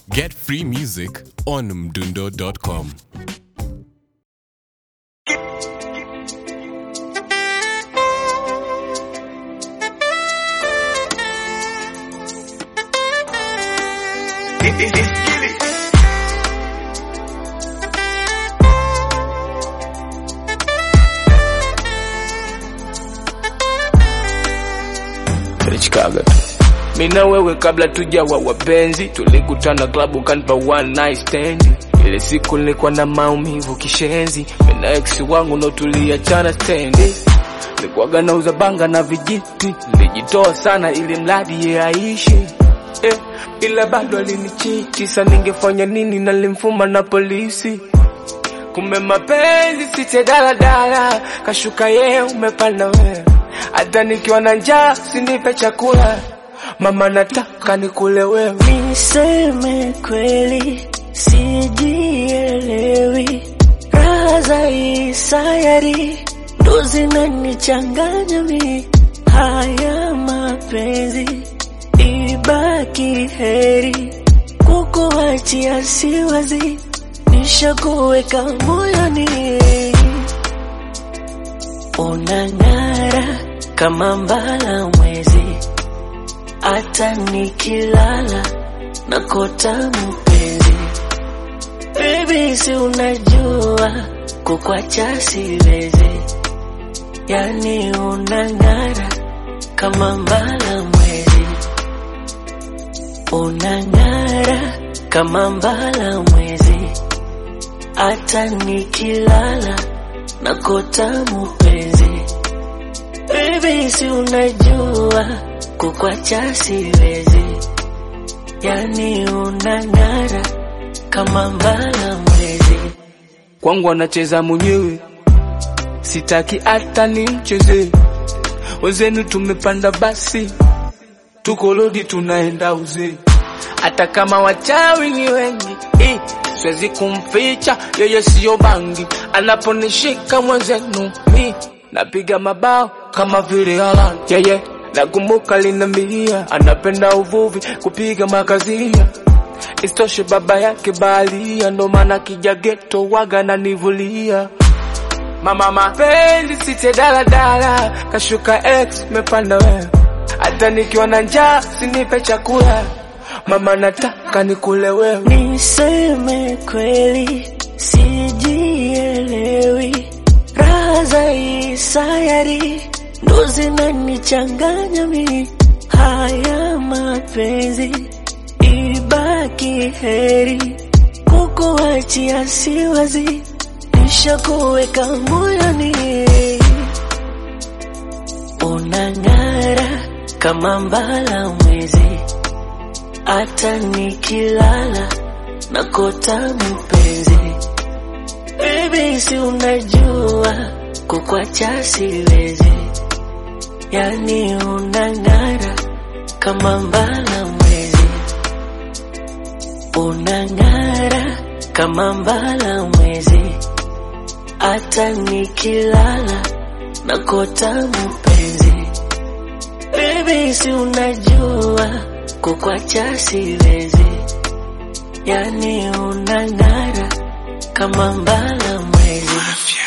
Get free music on mdundo.com. Chicago tu. Mimi na wewe kabla tujawa wapenzi, tulikutana klabu kanipa one night stand. Ile siku nilikuwa na maumivu kishenzi, mimi na ex wangu ndo tuliachana stendi. Nilikuwaga nauza banga na vijiti, nilijitoa sana ili mradi ye aishi eh, ila bado alinichiti. Sasa ningefanya nini? Nalimfuma na polisi Kumbe mapenzi site daladala, kashuka ye umepanda wewe. Hata nikiwa na njaa sinipe chakula, mama nataka nikule wewe. Niseme kweli, sijielewi. Raha za hii sayari ndo zinanichanganya mi. Haya mapenzi ibaki heri, kukuachia siwazi, nishakuweka moyoni. Unang'ara kama mbala mwezi hata nikilala nakota mpenzi. Baby, si unajua kukwacha siwezi, yani unang'ara kama mbala mwezi, unang'ara kama mbala mwezi, hata nikilala nakota mpenzi. Baby, si unajua kukwacha siwezi, yani unang'ara kama mbala mwezi. Kwangu anacheza mwenyewe, sitaki hata nimcheze. Wenzenu tumepanda basi, tuko lodi tunaenda uzee. Hata kama wachawi ni wengi eh, siwezi kumficha yeye, siyo bangi. Anaponishika mwenzenu mi napiga mabao kama vile Haaland yeye nakumbuka linamilia, anapenda uvuvi kupiga makazia Isitoshe baba yake baharia, ndo maana kija geto waga na nivulia. Mama mapenzi site daladala, kashuka ex mepanda wewe. Hata nikiwa na njaa sinipe chakula, mama nataka nikule wewe. Niseme kweli, sijielewi. Raha za hii sayari ndo zinanichanganya mi. Haya mapenzi ibaki heri, kukuachia siwazi, nishakuweka moyoni. Unang'ara kama mbala mwezi, hata nikilala nakota mpenzi. Baby, si unajua kukwacha siwezi, yani unang'ara kama mbala mwezi, unang'ara kama mbala mwezi, hata nikilala nakota mpenzi. Baby, si unajua kukwacha siwezi, yani unang'ara kama mbala mwezi.